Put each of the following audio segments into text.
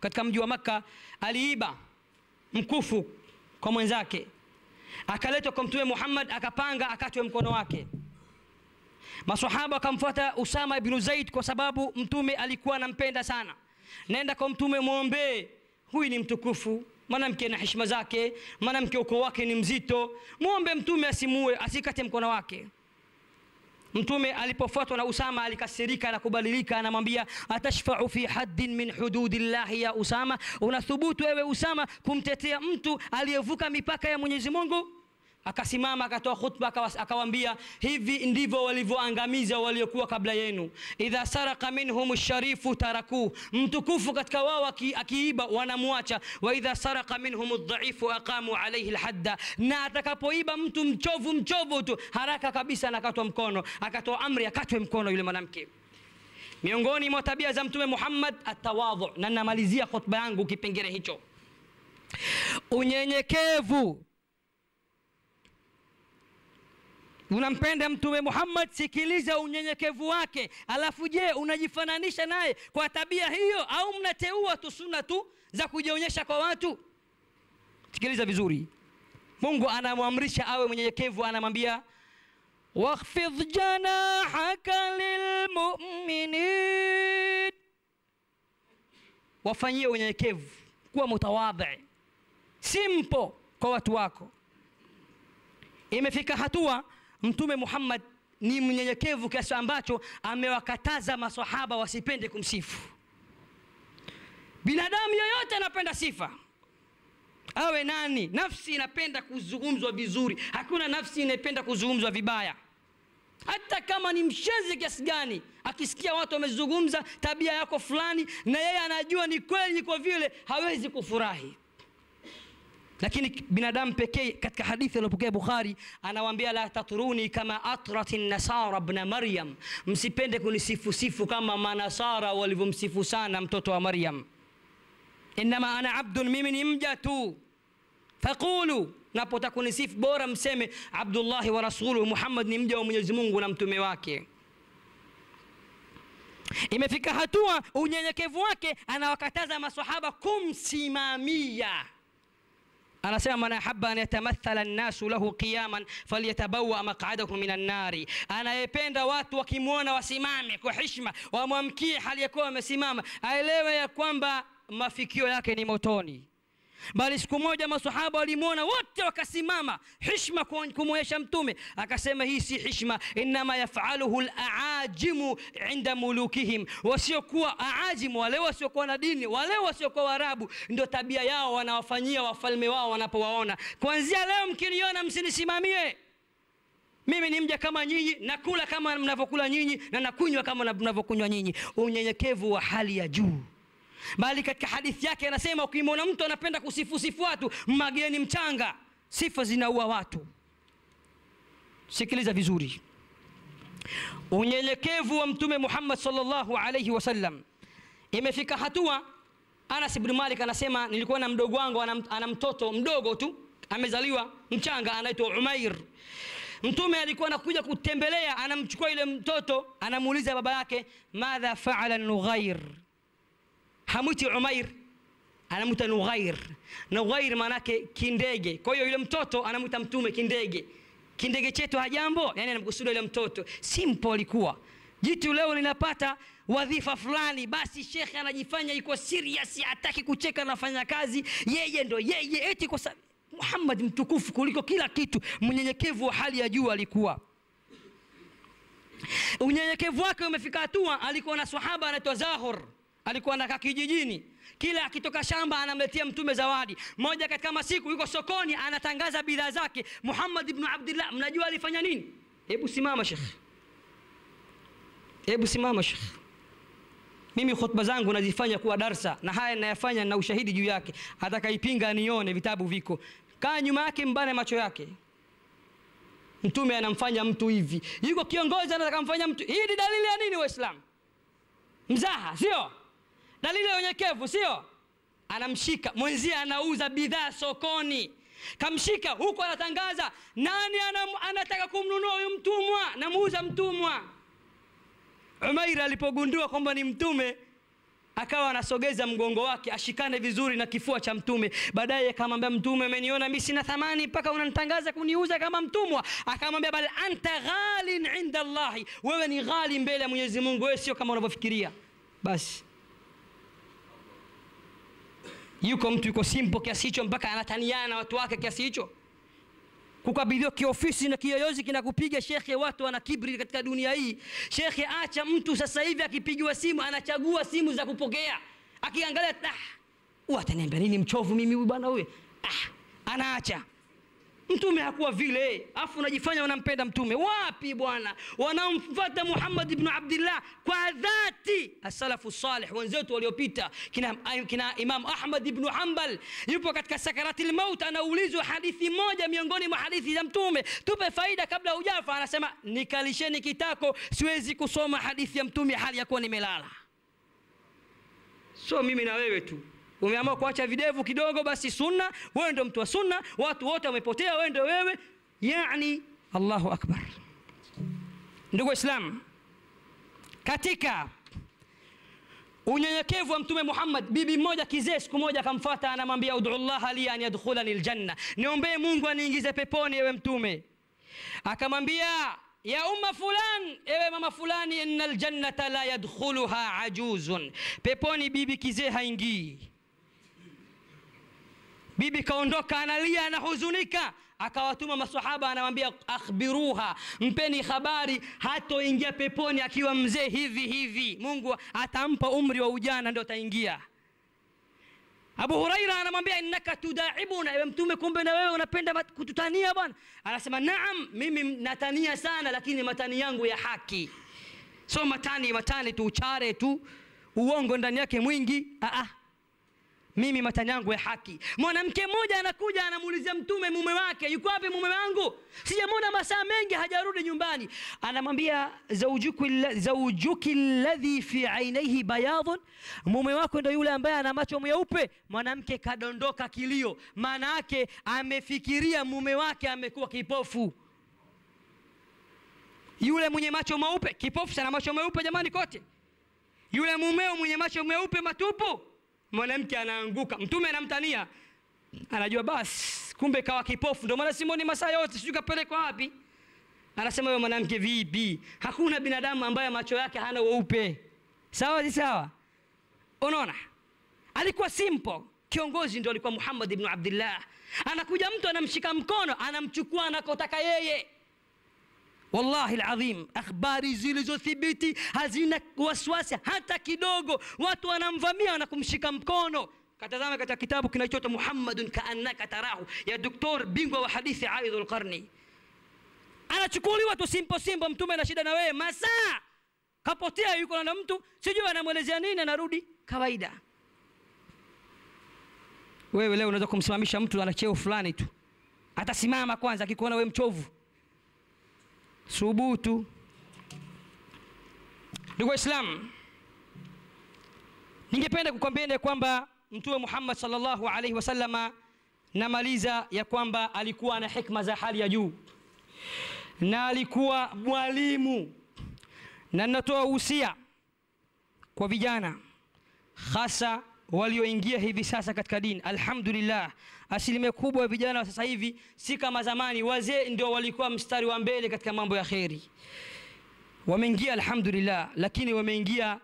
katika mji wa makka aliiba mkufu kwa mwenzake akaletwa kwa mtume muhammad akapanga akatwe mkono wake masahaba wakamfuata usama ibnu zaid kwa sababu mtume alikuwa anampenda sana nenda kwa mtume mwombee huyu ni mtukufu mwanamke na heshima zake mwanamke ukoo wake ni mzito mwombe mtume asimue asikate mkono wake mtume alipofuatwa na usama alikasirika na kubadilika anamwambia atashfau fi haddin min hududillahi ya usama unathubutu wewe usama kumtetea mtu aliyevuka mipaka ya mwenyezi mungu akasimama akatoa khutba akawas- akawaambia hivi ndivyo walivyoangamiza waliokuwa kabla yenu idha saraka minhum sharifu tarakuu mtukufu katika wao aki- akiiba wanamwacha wa idha saraka minhum dhaifu aqamu alaihi lhadda na atakapoiba mtu mchovu mchovu tu haraka kabisa anakatwa mkono akatoa amri akatwe mkono yule mwanamke miongoni mwa tabia za mtume muhammad atawadhu na namalizia khutba yangu kipengele hicho unyenyekevu unampenda mtume muhammad sikiliza unyenyekevu wake alafu je unajifananisha naye kwa tabia hiyo au mnateua tu suna tu za kujionyesha kwa watu sikiliza vizuri mungu anamwamrisha awe mwenyenyekevu anamwambia wakhfidh janahaka lilmuminin wafanyie unyenyekevu kuwa mutawadhi simpo kwa watu wako imefika hatua mtume muhammad ni mnyenyekevu kiasi ambacho amewakataza masahaba wasipende kumsifu binadamu yoyote anapenda sifa awe nani nafsi inapenda kuzungumzwa vizuri hakuna nafsi inapenda kuzungumzwa vibaya hata kama ni mshezi kiasi gani akisikia watu wamezungumza tabia yako fulani na yeye anajua ni kweli ni kwa vile hawezi kufurahi lakini binadamu pekee katika hadithi aliyopokea bukhari anawaambia la tatruni kama atrat nasara bna maryam msipende kunisifusifu kama manasara walivyomsifu sana mtoto wa maryam inama ana abdun mimi ni mja tu faqulu napotaka kunisifu bora mseme abdullahi wa rasuluhu muhammad ni mja wa mwenyezi mungu na mtume wake imefika hatua unyenyekevu wake anawakataza masahaba kumsimamia anasema man ahaba an yatamathala nnasu lahu qiyaman falyatabawa maqadahu min annari anayependa watu wakimwona wasimame kwa hishma wamwamkie hali ya kuwa wamesimama aelewe ya kwamba mafikio yake ni motoni bali siku moja masahaba walimwona wote wakasimama hishma kumwonyesha mtume akasema hii si hishma inama yafaluhu laajimu inda mulukihim wasiokuwa aajimu wale wasiokuwa na dini wale wasiokuwa warabu ndio tabia yao wanawafanyia wafalme wao wanapowaona kuanzia leo mkiniona msinisimamie mimi ni mja kama nyinyi nakula kama mnavyokula nyinyi na nakunywa kama mnavyokunywa nyinyi unyenyekevu wa hali ya juu bali katika hadithi yake anasema ukimwona mtu anapenda kusifusifu watu mageni mchanga sifa zinaua watu sikiliza vizuri unyenyekevu wa mtume muhammad salllahu alaihi wasallam imefika hatua anas bnu malik anasema nilikuwa na mdogo wangu ana, ana mtoto mdogo tu amezaliwa mchanga anaitwa umair mtume alikuwa anakuja kutembelea anamchukua yule mtoto anamuuliza baba yake madha faala nughair hamwiti umair anamwita nughair nughair maanake kindege kwa hiyo yule mtoto anamwita mtume kindege kindege chetu hajambo yani anamkusudia yule mtoto simple alikuwa jitu leo linapata wadhifa fulani basi shekhe anajifanya iko serious hataki kucheka nafanya kazi yeye ndo yeye eti kwa sababu muhammad mtukufu kuliko kila kitu mnyenyekevu wa hali ya juu alikuwa unyenyekevu wake umefika hatua alikuwa na sahaba anaitwa zahor alikuwa anakaa kijijini kila akitoka shamba anamletea mtume zawadi moja katika masiku yuko sokoni anatangaza bidhaa zake muhammad ibnu abdillah mnajua alifanya nini hebu simama shekh hebu simama shekh mimi khutba zangu nazifanya kuwa darsa na haya nayafanya na ushahidi juu yake atakaipinga nione vitabu viko kaa nyuma yake mbane macho yake mtume anamfanya mtu hivi yuko kiongozi anataka mfanya mtu hii ni dalili ya nini waislamu mzaha sio dalili ya unyekevu sio anamshika mwenzie anauza bidhaa sokoni kamshika huku anatangaza nani anam, anataka kumnunua huyu mtumwa namuuza mtumwa umair alipogundua kwamba ni mtume akawa anasogeza mgongo wake ashikane vizuri na kifua cha mtume baadaye akamwambia mtume umeniona mi sina thamani mpaka unanitangaza kuniuza kama mtumwa akamwambia bal anta ghalin inda llahi wewe ni ghali mbele ya mwenyezi mungu wewe sio kama unavyofikiria basi yuko mtu yuko simpo kiasi hicho mpaka anataniana na watu wake kiasi hicho kukabidhiwa kiofisi na kiyoyozi kinakupiga shekhe watu wana kibri katika dunia hii shekhe acha mtu sasa hivi akipigiwa simu anachagua simu za kupokea akiangalia ah, ataniambia nini mchovu mimi huyu bwana huyu ah, anaacha mtume hakuwa vile afu unajifanya wanampenda mtume wapi bwana wanaomfuata muhammad ibnu abdillah kwa dhati asalafu salih wenzetu waliopita kina, kina imam ahmad ibnu hambal yupo katika sakarati lmaut anaulizwa hadithi moja miongoni mwa hadithi za mtume tupe faida kabla hujafa anasema nikalisheni kitako siwezi kusoma hadithi ya mtume hali ya kuwa nimelala so mimi na wewe tu umeamua kuacha videvu kidogo basi sunna wewe ndo mtu wa sunna watu wote wamepotea wewe ndo wewe yani allahu akbar ndugu waislamu katika unyenyekevu wa mtume muhammad bibi mmoja kizee siku moja akamfata anamwambia udu llaha li an yadkhulani ljanna niombee mungu aniingize peponi ewe mtume akamwambia ya umma fulan ewe mama fulani ina ljannata la yadkhuluha ajuzun peponi bibi kizee haingii bibi kaondoka analia anahuzunika akawatuma masahaba anawambia akhbiruha mpeni habari hatoingia peponi akiwa mzee hivi hivi mungu atampa umri wa ujana ndio ataingia abu huraira anamwambia innaka tudaibuna ewe mtume kumbe na wewe unapenda kututania bwana anasema naam mimi natania sana lakini matani yangu ya haki so matani matani tu uchare tu uongo ndani yake mwingi Aa, mimi matani yangu ya haki mwanamke mmoja anakuja anamuulizia mtume mume wake yuko wapi mume wangu sijamwona masaa mengi hajarudi nyumbani anamwambia zaujuki ladhi fi ainaihi bayadhun mume wako ndo yule ambaye ana macho mweupe mwanamke kadondoka kilio maana yake amefikiria mume wake amekuwa kipofu yule mwenye macho meupe kipofu sana macho meupe jamani kote yule mumeo mwenye macho meupe matupu mwanamke anaanguka mtume anamtania anajua basi kumbe kawa kipofu ndio maana simoni masaa yote sijui kapelekwa wapi anasema huyo mwanamke vipi hakuna binadamu ambaye macho yake hana weupe sawa si sawa unaona alikuwa simple kiongozi ndio alikuwa muhammad ibnu abdillah anakuja mtu anamshika mkono anamchukua anakotaka yeye wallahi ladhim akhbari zilizothibiti hazina wasiwasi hata kidogo watu wanamvamia na kumshika mkono katazama katika kitabu kinachoitwa muhammadun kaannaka tarahu ya doktor bingwa wa hadithi aidhu lqarni anachukuliwa tu simpo simpo mtume ana shida na wewe masaa kapotea yuko na mtu sijui anamwelezea nini anarudi kawaida wewe leo unaweza kumsimamisha mtu ana cheo fulani tu atasimama kwanza akikuona wewe mchovu subutu ndugu waislamu ningependa kukwambieni kwamba mtume muhammad salllahu alaihi wasalama namaliza ya kwamba alikuwa na hikma za hali ya juu na alikuwa mwalimu na ninatoa uhusia kwa vijana hasa walioingia hivi sasa katika dini alhamdulillah asilimia kubwa ya vijana wa sasa hivi si kama zamani wazee ndio walikuwa mstari wa mbele katika mambo ya kheri wameingia alhamdulillah lakini wameingia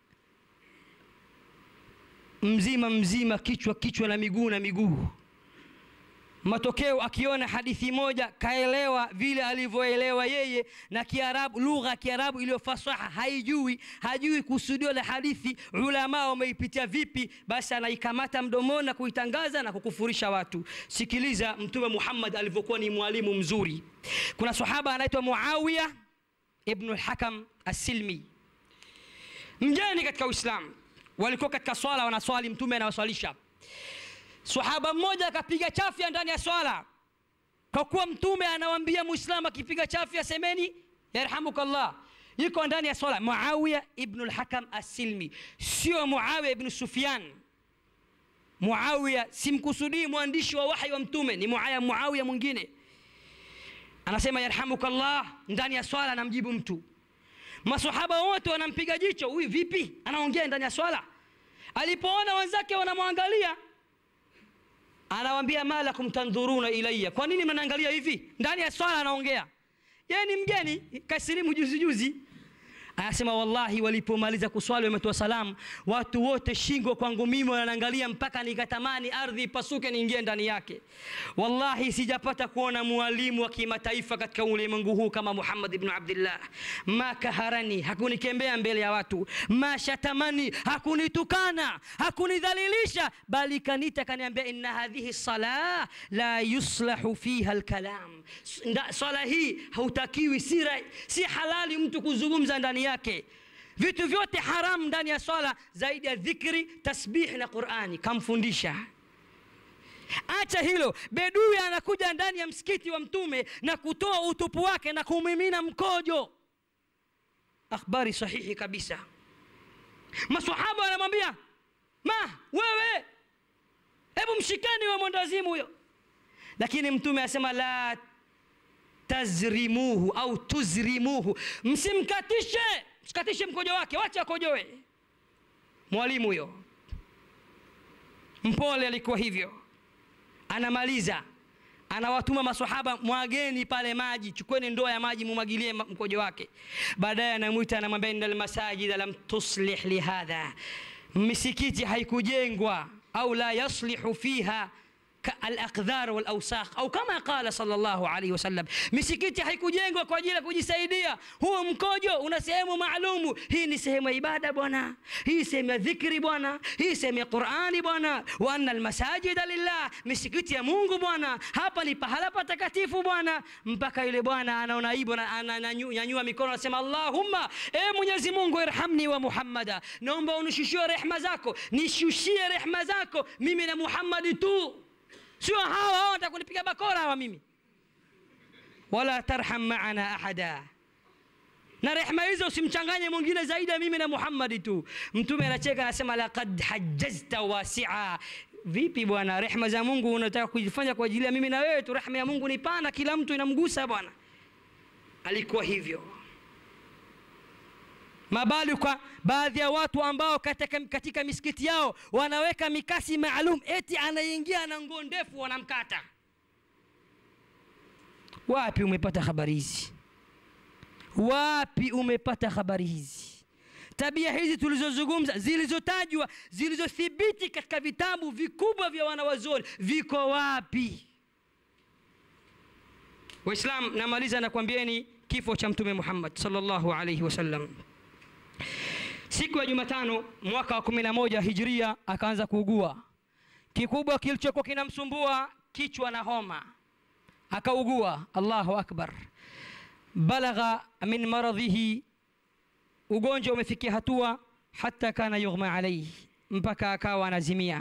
mzima mzima kichwa kichwa na miguu na miguu matokeo akiona hadithi moja kaelewa vile alivyoelewa yeye na kiarabu lugha ya kiarabu iliyo fasaha haijui hajui kusudio la hadithi ulama wameipitia vipi basi anaikamata mdomoni na kuitangaza na kukufurisha watu sikiliza mtume muhammad alivyokuwa ni mwalimu mzuri kuna sahaba anaitwa muawiya ibnu lhakam assilmi mjani katika uislamu walikuwa katika swala wanaswali mtume anawaswalisha sahaba mmoja akapiga chafya ndani ya swala kwa kuwa mtume anawambia muislamu akipiga chafya semeni yarhamukallah yuko ndani ya swala muawiya ibnu lhakam assilmi sio muawiya ibnu sufyan muawiya simkusudii mwandishi wa wahi wa mtume ni muaya muawiya mwingine anasema yarhamukallah ndani ya swala anamjibu mtu masahaba wote wanampiga jicho huyu vipi anaongea ndani ya swala alipoona wenzake wanamwangalia anawambia malakum tandhuruna ilaya kwa nini mnaniangalia hivi ndani ya swala anaongea yeye ni mgeni kasilimu juzi juzi anasema wallahi walipomaliza kuswali wametoa salamu watu wote shingo kwangu mimi wananiangalia mpaka nikatamani ardhi ipasuke niingie ndani yake wallahi sijapata kuona mwalimu wa kimataifa katika ulimwengu huu kama muhammad ibnu abdillah ma kaharani hakunikembea mbele ya watu ma shatamani hakunitukana hakunidhalilisha bali kanita kaniambia inna hadhihi sala la yuslahu fiha lkalam swala hii hautakiwi si, si halali mtu kuzungumza ndani yake vitu vyote haramu ndani ya swala zaidi ya dhikri tasbih na qurani kamfundisha acha hilo bedui anakuja ndani ya msikiti wa mtume na kutoa utupu wake na kumimina mkojo akhbari sahihi kabisa masahaba wanamwambia ma wewe hebu mshikani we mwendazimu huyo lakini mtume asema la tazrimuhu au tuzrimuhu msimkatishe msikatishe mkojo wake wacha akojoe mwalimu huyo mpole alikuwa hivyo anamaliza anawatuma masahaba mwageni pale maji chukweni ndoo ya maji mumwagilie mkojo wake baadaye anamwita anamwambia inna lmasajida lam tuslih lihadha misikiti haikujengwa au la yaslihu fiha alaqdhar walausakh au kama qala sallallahu alaihi wasallam misikiti haikujengwa kwa ajili ya kujisaidia huo mkojo una sehemu maalumu hii ni sehemu ya ibada bwana hii sehemu ya dhikri bwana hii sehemu ya qurani bwana wa anna almasajida lillah misikiti ya mungu bwana hapa ni pahala patakatifu bwana mpaka yule bwana anaona aibu ananyanyua mikono anasema allahumma e mwenyezi mungu irhamni wa muhammada naomba unishushie rehma zako nishushie rehma zako mimi na muhammadi tu sio hawa hawa watakunipiga bakora hawa mimi wala tarham maana ahada na rehma hizo usimchanganye mwingine zaidi ya mimi na muhammadi tu mtume anacheka anasema laqad hajjazta wasia vipi bwana rehma za mungu unataka kujifanya kwa ajili ya mimi na wewe tu rehma ya mungu ni pana kila mtu inamgusa bwana alikuwa hivyo mabali kwa baadhi ya watu ambao katika, katika misikiti yao wanaweka mikasi maalum eti anaingia na nguo ndefu wanamkata wapi umepata habari hizi wapi umepata habari hizi tabia hizi tulizozungumza zilizotajwa zilizothibiti katika vitabu vikubwa vya wanawazuoni viko wapi waislam namaliza nakwambieni kifo cha mtume muhammad salllahu alaihi wasallam siku ya jumatano mwaka wa kumi na moja hijria akaanza kuugua kikubwa kilichokuwa kinamsumbua kichwa na homa akaugua allahu akbar balagha min maradhihi ugonjwa umefikia hatua hata kana yughma alaihi mpaka akawa anazimia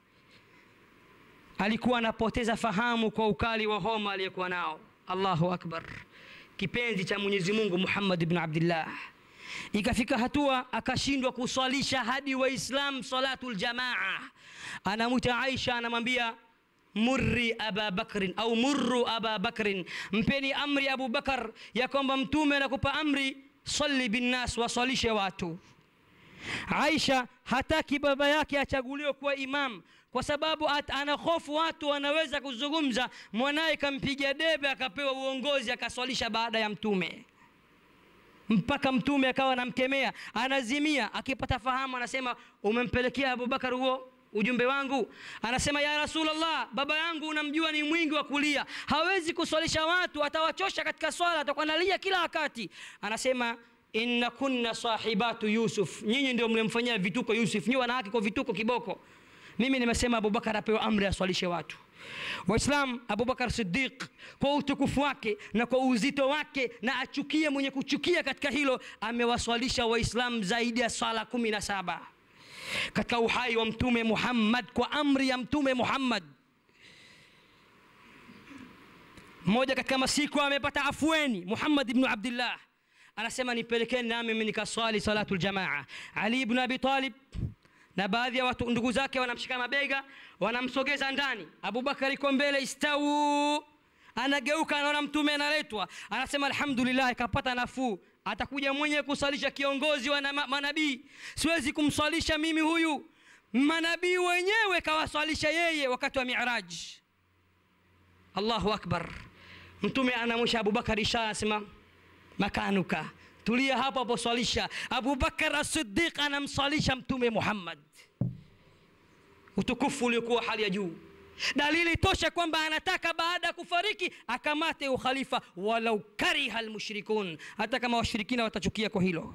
alikuwa anapoteza fahamu kwa ukali wa homa aliyekuwa nao allahu akbar kipenzi cha mwenyezi mungu muhammad bn abdillah ikafika hatua akashindwa kuswalisha hadi waislam salatu ljamaa anamwita aisha anamwambia murri aba bakrin au murru aba bakrin mpeni amri abu bakar ya kwamba mtume anakupa amri salli binnas waswalishe watu aisha hataki baba yake achaguliwe kuwa imam kwa sababu ana hofu watu wanaweza kuzungumza mwanaye kampiga debe akapewa uongozi akaswalisha baada ya mtume mpaka mtume akawa anamkemea anazimia akipata fahamu anasema umempelekea abubakar huo ujumbe wangu anasema ya rasulllah baba yangu unamjua ni mwingi wa kulia hawezi kuswalisha watu atawachosha katika swala atakuwa nalia kila wakati anasema inna kunna sahibatu yusuf nyinyi ndio mlimfanyia vituko yusuf nyi wanawake kwa vituko kiboko mimi nimesema abubakar apewa amri aswalishe watu waislam abubakar sidiq kwa utukufu wake na kwa uzito wake na achukie mwenye kuchukia katika hilo amewaswalisha waislam zaidi ya swala kumi na saba katika uhai wa mtume muhammad kwa amri ya mtume muhammad mmoja katika masiku amepata afueni muhammad ibnu abdillah anasema nipelekeni nami mimi nikaswali salatu ljamaa ali ibnu abi talib na baadhi ya watu ndugu zake wanamshika mabega wanamsogeza ndani abubakar iko mbele istau anageuka anaona mtume analetwa anasema alhamdulillah kapata nafuu atakuja mwenye kusalisha kiongozi wa manabii siwezi kumswalisha mimi huyu manabii wenyewe kawaswalisha yeye wakati wa miraj allahu akbar mtume anamwisha abubakar ishara anasema makanuka tulia hapo hapo swalisha abubakar asidiq anamswalisha mtume muhammad utukufu uliokuwa hali ya juu dalili tosha kwamba anataka baada ya kufariki akamate ukhalifa walau kariha lmushrikun hata kama washirikina watachukia kwa hilo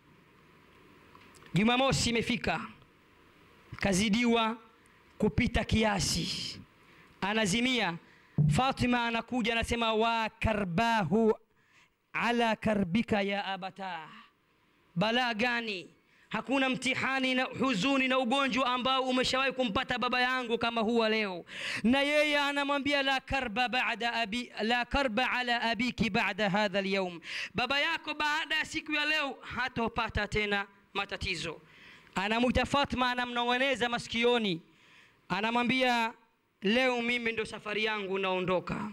jumamosi imefika kazidiwa kupita kiasi anazimia fatima anakuja anasema wa karbahu ala karbika ya abata balaa gani hakuna mtihani na huzuni na ugonjwa ambao umeshawahi kumpata baba yangu kama huwa leo na yeye anamwambia la karba bada abi, la karba ala abiki bada hadha alyawm baba yako baada ya siku ya leo hatopata tena matatizo anamwita fatma anamnong'oneza masikioni anamwambia leo mimi ndo safari yangu naondoka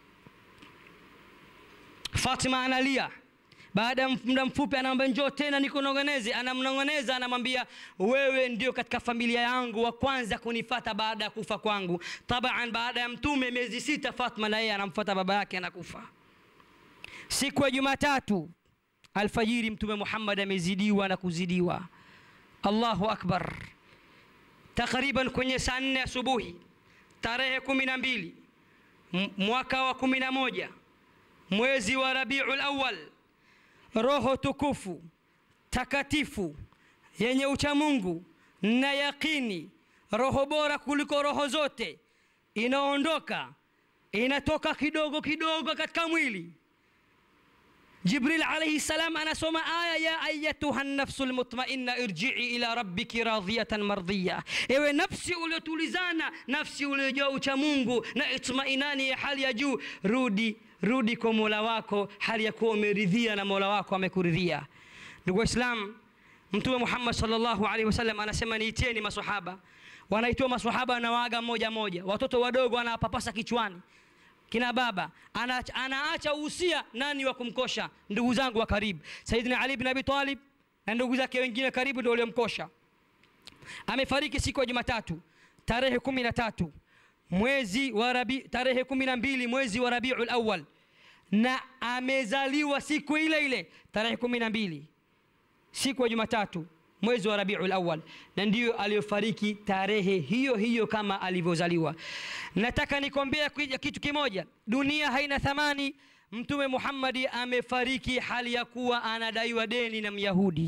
fatima analia baada ya muda mfupi anamwambia njoo tena nikunong'oneze anamnong'oneza anamwambia wewe ndio katika familia yangu wa kwanza kunifata baada ya kufa kwangu taban baada ya mtume miezi sita fatma na yeye anamfata baba yake anakufa siku ya jumatatu alfajiri mtume muhammad amezidiwa na kuzidiwa allahu akbar takriban kwenye saa nne asubuhi tarehe kumi na mbili mwaka wa kumi na moja mwezi wa rabiu lawal roho tukufu takatifu yenye uchamungu na yaqini roho bora kuliko roho zote inaondoka inatoka kidogo kidogo katika mwili jibril alaihi salam anasoma aya ya ayatuha nafsu lmutmainna irjii ila rabbiki radhiyatan mardhiya ewe nafsi uliotulizana nafsi uliojaa uchamungu na itmainani ya hali ya juu rudi rudi kwa mola wako hali ya kuwa umeridhia na mola wako amekuridhia ndugu waislam mtume muhammad salllahu alaihi wasallam anasema niitieni masahaba wanaitiwa masahaba anawaaga moja moja watoto wadogo anawapapasa kichwani kina baba anaacha, anaacha uhusia nani wa kumkosha ndugu zangu wa karibu saidina ali bin abi talib na ndugu zake wengine karibu ndio waliomkosha amefariki siku ya jumatatu tarehe kumi na tatu mwezi wa rabi tarehe kumi na mbili mwezi wa rabiu lawal na amezaliwa siku ile ile tarehe kumi na mbili siku ya jumatatu mwezi wa rabiu lawal na ndiyo aliyofariki tarehe hiyo hiyo kama alivyozaliwa nataka nikombea kitu kimoja dunia haina thamani mtume muhammadi amefariki hali ya kuwa anadaiwa deni na myahudi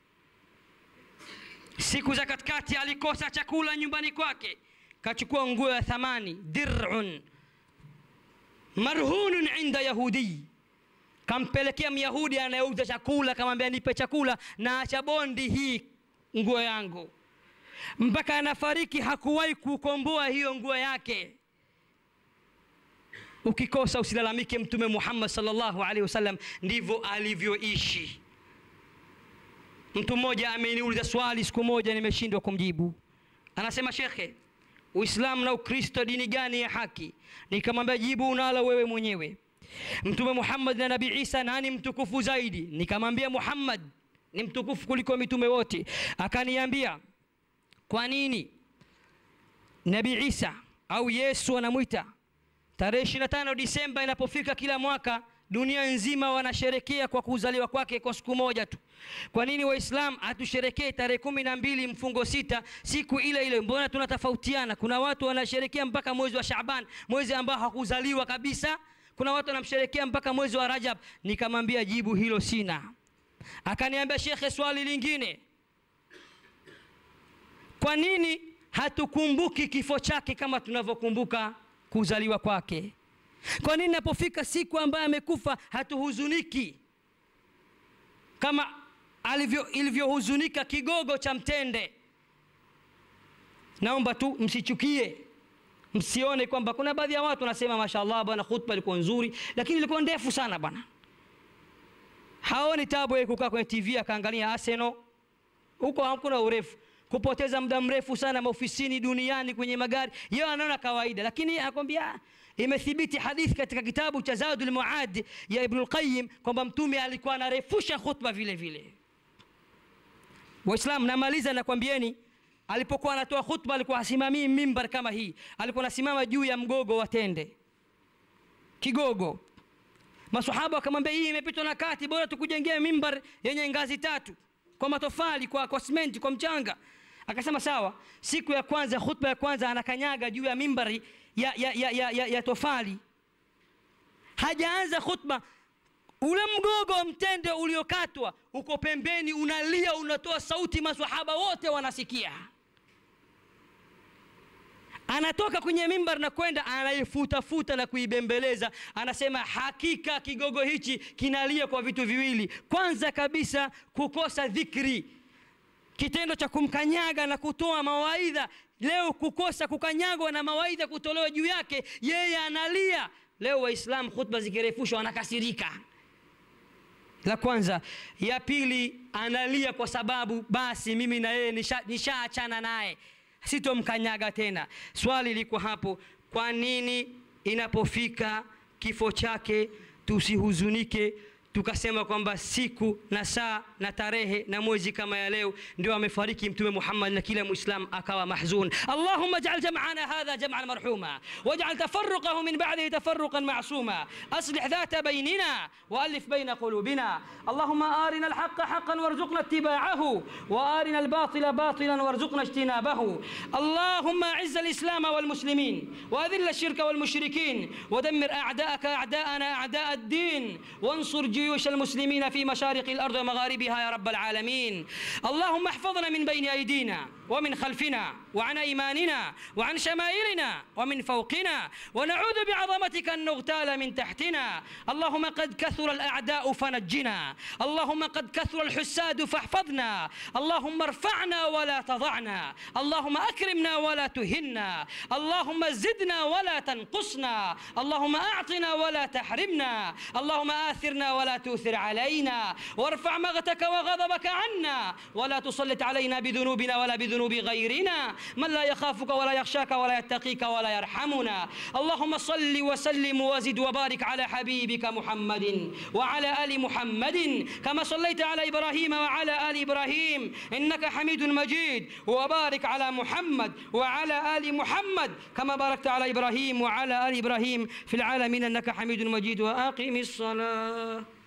siku za katikati alikosa chakula nyumbani kwake kachukua nguo ya thamani dirun marhunun inda yahudii kampelekea myahudi anayeuza chakula kamwambia nipe chakula na acha bondi hii nguo yangu mpaka anafariki hakuwahi kukomboa hiyo nguo yake ukikosa usilalamike mtume muhammad salllahu alaihi wasallam ndivyo alivyoishi mtu mmoja ameniuliza swali siku moja nimeshindwa kumjibu anasema shekhe uislamu na ukristo dini gani ya haki nikamwambia jibu unalo wewe mwenyewe mtume muhammad na nabii isa nani mtukufu zaidi nikamwambia muhammad ni mtukufu kuliko mitume wote akaniambia kwa nini nabii isa au yesu anamwita tarehe 25 disemba inapofika kila mwaka dunia nzima wanasherekea kwa kuzaliwa kwake kwa siku moja tu kwa nini waislam hatusherekee tarehe kumi na mbili mfungo sita siku ile ile mbona tunatofautiana kuna watu wanasherekea mpaka mwezi wa shaban mwezi ambao hakuzaliwa kabisa kuna watu wanamsherekea mpaka mwezi wa rajab nikamwambia jibu hilo sina akaniambia shekhe swali lingine kwa nini hatukumbuki kifo chake kama tunavyokumbuka kuzaliwa kwake kwa nini napofika siku ambayo amekufa hatuhuzuniki kama alivyo ilivyohuzunika kigogo cha mtende naomba tu msichukie msione kwamba kuna baadhi ya watu wanasema mashallah bwana khutba ilikuwa nzuri lakini ilikuwa ndefu sana bwana haoni tabu yeye kukaa kwenye tv akaangalia arsenal huko hakuna urefu kupoteza muda mrefu sana maofisini duniani kwenye magari yeye anaona kawaida lakini anakwambia imethibiti hadithi katika kitabu cha zadul muad ya ibnul qayyim kwamba mtume alikuwa anarefusha khutba vile vile waislamu namaliza nakwambieni alipokuwa anatoa khutba alikuwa hasimamii mimbar kama hii alikuwa anasimama juu ya mgogo wa tende kigogo masahaba wakamwambia hii imepitwa na kati bora tukujengea mimbar yenye ngazi tatu kwa matofali kwa, kwa simenti kwa mchanga akasema sawa siku ya kwanza khutba ya kwanza anakanyaga juu ya mimbari ya, ya, ya, ya, ya, ya tofali hajaanza khutba ule mgogo wa mtende uliokatwa uko pembeni unalia unatoa sauti maswahaba wote wanasikia anatoka kwenye mimbar na kwenda anaifutafuta na kuibembeleza anasema hakika kigogo hichi kinalia kwa vitu viwili kwanza kabisa kukosa dhikri kitendo cha kumkanyaga na kutoa mawaidha leo kukosa kukanyagwa na mawaidha kutolewa juu yake yeye analia leo waislamu khutba zikirefushwa wanakasirika la kwanza ya pili analia kwa sababu basi mimi na yeye nishaachana nisha naye sitomkanyaga tena swali liko hapo kwa nini inapofika kifo chake tusihuzunike tukasema kwamba siku na saa na tarehe na mwezi kama ya leo ndio amefariki mtume Muhammad na kila muislam akawa mahzun Allahumma ij'al jam'ana hadha jam'an marhuma waj'al tafarruqahu min ba'dihi tafarruqan ma'suma aslih dhata baynina وألف بين قلوبنا اللهم آرنا الحق حقا وارزقنا اتباعه وآرنا الباطل باطلا وارزقنا اجتنابه اللهم أعز الإسلام والمسلمين وأذل الشرك والمشركين ودمر أعداءك أعداءنا أعداء الدين وانصر جيوش المسلمين في مشارق الأرض ومغاربها يا رب العالمين اللهم احفظنا من بين أيدينا ومن خلفنا وعن أيماننا وعن شمائلنا ومن فوقنا ونعوذ بعظمتك أن نغتال من تحتنا اللهم قد كثر الأعداء فنجنا اللهم قد كثر الحساد فاحفظنا اللهم ارفعنا ولا تضعنا اللهم أكرمنا ولا تهنا اللهم زدنا ولا تنقصنا اللهم أعطنا ولا تحرمنا اللهم آثرنا ولا تؤثر علينا وارفع مغتك وغضبك عنا ولا تسلط علينا بذنوبنا ولا بذنوب غيرنا من لا يخافك ولا يخشاك ولا يتقيك ولا يرحمنا اللهم صل وسلم وزد وبارك على حبيبك محمد وعلى ال محمد كما صليت على ابراهيم وعلى ال ابراهيم انك حميد مجيد وبارك على محمد وعلى ال محمد كما باركت على ابراهيم وعلى ال ابراهيم في العالمين انك حميد مجيد واقم الصلاه